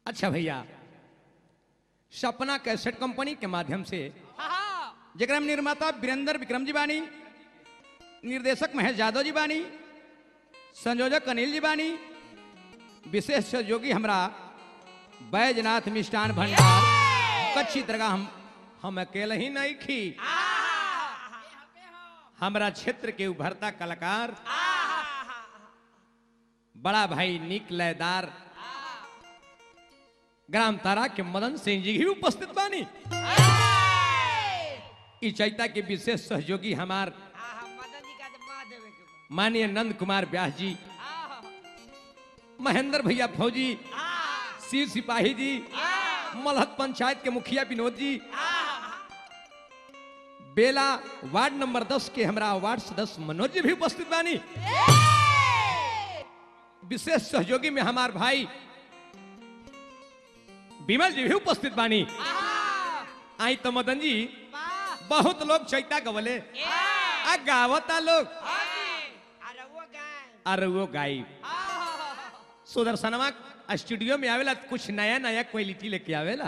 अच्छा भैया सपना cassette company के माध्यम से जरा में निर्माता वीरेंद्र विक्रम जी बानी निर्देशक महेश यादव जी बानी संयोजक अनिल जी बानी विशेष सहयोगी हमरा बैजनाथ मिष्ठान भंडार कच्ची तरह हम हम अकेले ही नहीं खी हमरा क्षेत्र के उभरता कलाकार बड़ा भाई निक लयदार ग्राम तारा के मदन सिंह जी भी उपस्थित बानी ई चैता के विशेष सहयोगी हमार माननीय नंद कुमार व्यास जी महेंद्र भैया फौजी शिव सिपाही जी मलहत पंचायत के मुखिया विनोद जी बेला वार्ड नंबर 10 के हमरा वार्ड सदस्य मनोज जी भी उपस्थित बानी विशेष सहयोगी में हमार भाई विमल जी भी उपस्थित बानी आई तो मदन जी बहुत लोग चैता गवले आ गावता लोग अरे वो गाई सुदर्शनवा स्टूडियो में आवेला तो कुछ नया नया क्वालिटी लेके आवेला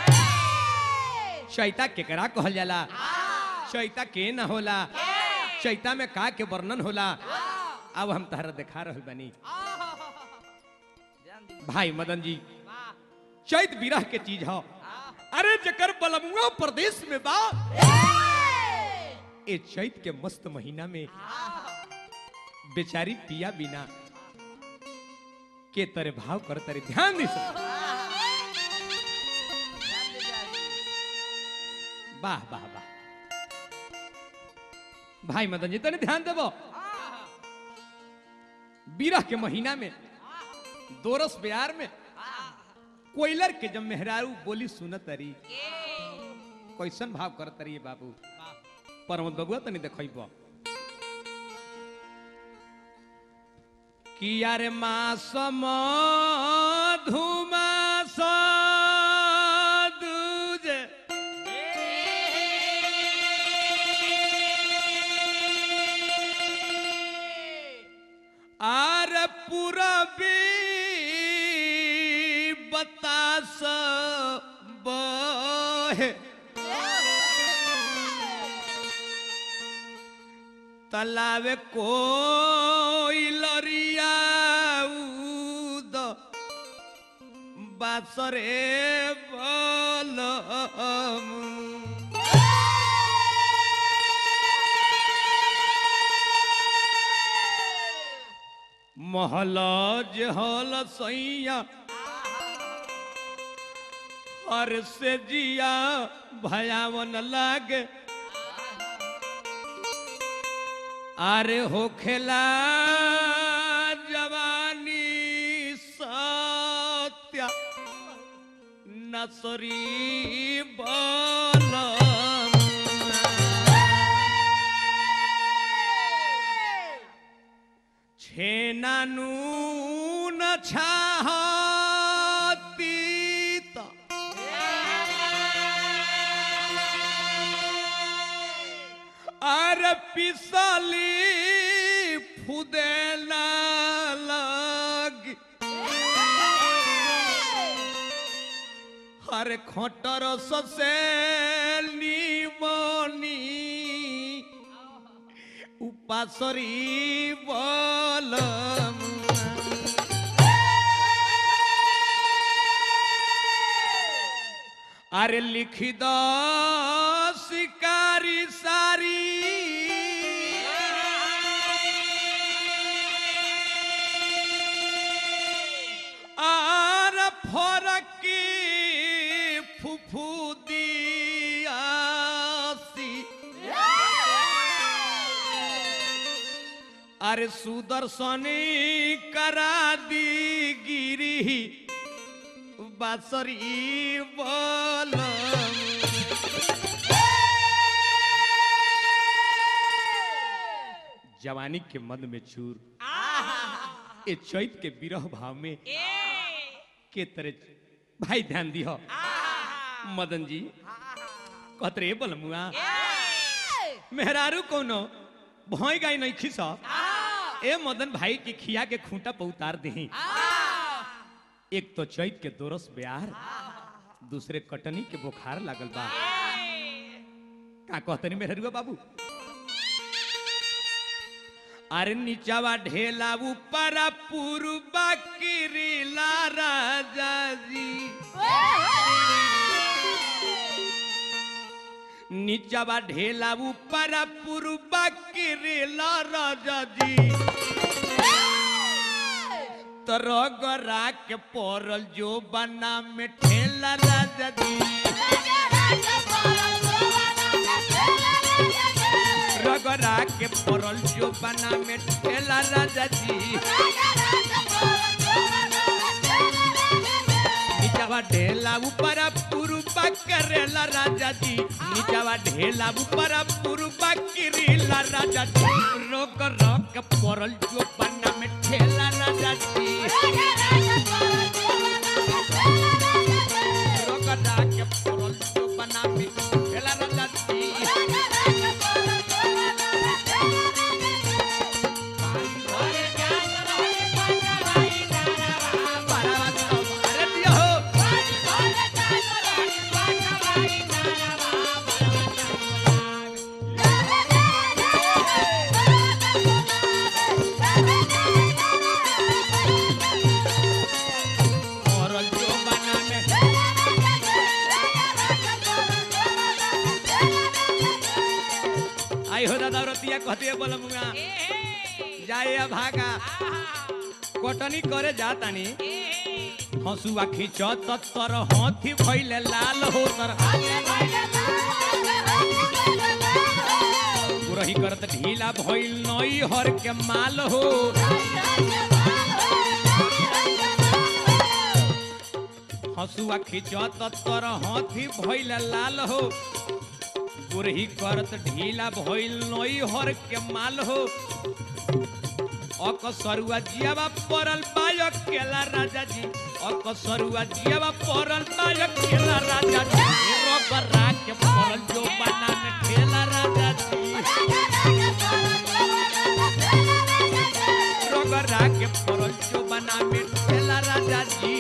चैता केकरा कहल जाला चैता के न होला चैता में का के वर्णन होला अब हम तहरा दिखा रहल बनी भाई मदन जी चैत विरह के चीज हो अरे जकर बलमुआ प्रदेश में बा ए चैत के मस्त महीना में बेचारी पिया बिना के तरे भाव कर तरे ध्यान दी वाह वाह वाह भाई मदन जी तने ध्यान देबो बीरह के महीना में दोरस बिहार में कोयलर के जब मेहरारू बोली सुनत तरी कैसन भाव करत तरी बाबू परमत बबुआ तनी देखब किया रे मास धुमास दूजे आर पूरबी बतास बहे तलावे कोई लरिया उद बासरे बलम महलज हल सैया हर से जिया भयावन लागे अरे हो खेला जवानी सत्या नसरी बलम छेना नून छातीत अरे पिसली फुदेला लग हरे खटर ससे निमनी उपासरी बलम अरे लिखी द शिकारी सारी आर फरकी फुफू दियासी अरे सुदर्शनी करा दी गिरी बासरी बलम जवानी के मन में चूर ए चैत के विरह भाव में के तरह भाई ध्यान दियो मदन जी कहत रे बलमुआ मेहरारू कोनो भोई गाय नहीं खिसा ए मदन भाई के खिया के खूंटा पर उतार दही एक तो चैत के दोरस ब्यार दूसरे कटनी के बुखार लागल बा का कहतनी मेहरुआ बाबू अरे नीचावा ढेला ऊपर पूर्वा किरीला राजा जी नीचावा ढेला ऊपर पूर्वा किरीला राजा जी तरगरा के पड़ल जो बना में ठेला राजा जी रगरा के पड़ल जो बना में ठेला राजा जी नीचावा ढेला ऊपर पुरुबा करेला राजा जी नीचावा ढेला ऊपर पुरुबा किरीला राजा जी रोक रोक पड़ल जो बना में ठेला राजा जी रगरा के पड़ल जो बना में ठेला राजा जी अरे दिया हो पड़ल जो बना में आई हो दादा रतिया कहते हैं बोला मुंगा जाए अब भागा कटनी करे जातानी हंसुआ खींचत तर हाथी भइले लाल हो तर पुरही करत ढीला भइल नई हर के माल हो हंसुआ खींचत तर हाथी भइले लाल हो पुरही करत ढीला भइल नई हर के माल हो अकसरुआ जियावा पड़ल बाय केला राजा जी अकसरुआ जियावा पड़ल बाय केला राजा जी रगरा के पड़ल जो बना में ठेला राजा जी रगरा के पड़ल जो बना में ठेला राजा जी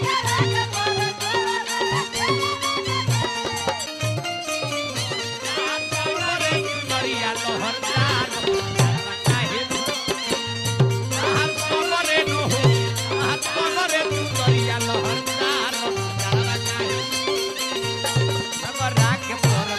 नरिया लहरदार काहे हाथ पकड़े नो हो हाथ पकड़े तू नरिया लहरदार जावा काहे रगरा के पड़ल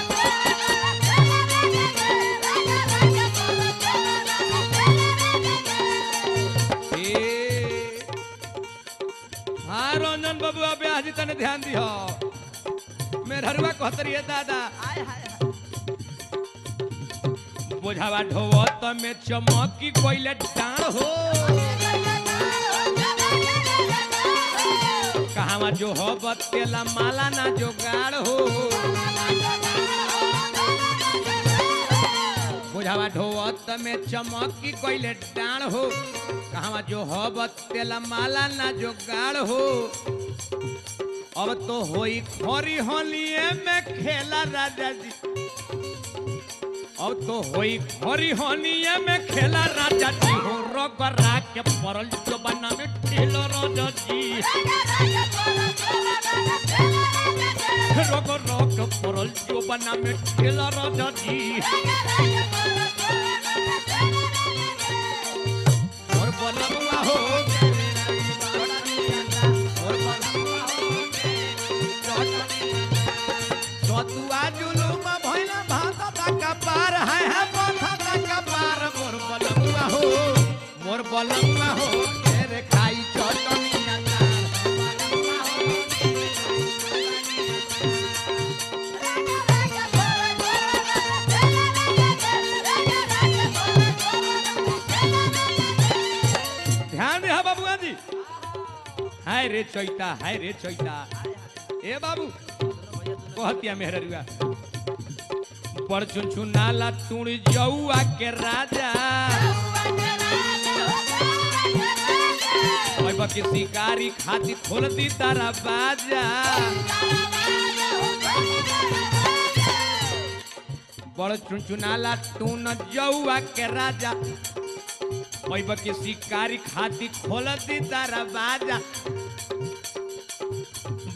ए हाँ रंजन बबुआ ब्याह जी तने ध्यान दिहो मेहरुआ कहतरिए दादा बोझावा ढोवत में चमकी कोइले डाण हो कहावा जो हो बतेला माला ना जोगाड़ हो बोझावा ढोवत में चमकी कोइले डाण हो कहावा जो हो बतेला माला ना जोगाड़ हो अब तो होई खोरी होलिए में खेला राजा जी अब तो होई खोरी होलिए में खेला राजा जी हो रगरा के पड़ल जो बना में ठेलो राजा जी रग रग पड़ल जो बना में ठेला राजा जी और बनवा हो और बनवा हो सतुआ जुलुम भइल भात का पार है है भात का पार मोर बलमुआ हो मोर बलमुआ हो तेरे खाई चटनी अचार ध्यान दे बाबुआ जी हाय रे चैता हाय रे चैता ए बाबू कहतिया मेहरुआ पर चुनचुनाला तुण जौआ के राजा अब के शिकारी खाती खोल दी तारा बाजा बड़ चुनचुनाला तून जौआ के राजा अब के शिकारी खाती खोल दी तारा बाजा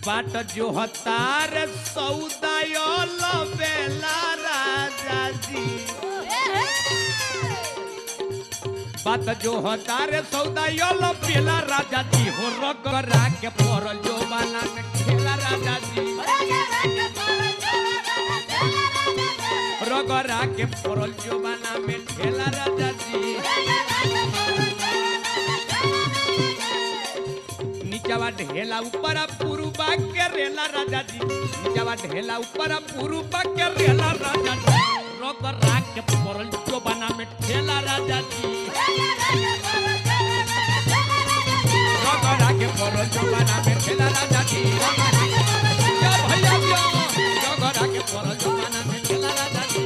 बाट जो हतार सौदायो बेला राजा जी बात जो हतार सौदायो बेला राजा जी हो रगरा के पड़ल जो बाना में खेला राजा जी रगरा के पड़ल जो बाना में खेला राजा जी नीचवा ढेला ऊपर पुरुबा के रेला राजा जी नीचवा ढेला ऊपर पुरुबा के रेला राजा जी रोक राख के पड़ल जो बना में ठेला राजा जी रोक राख के पड़ल जो बना में ठेला राजा जी या भैया यो रोक राख के पड़ल जो बना में ठेला राजा जी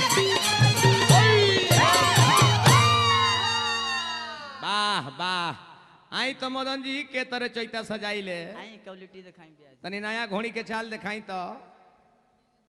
वाह वाह आई तो मदन जी के तरह चैता सजाई ले आई क्वालिटी दिखाई ब्याज तनी नया घोड़ी के चाल दिखाई तो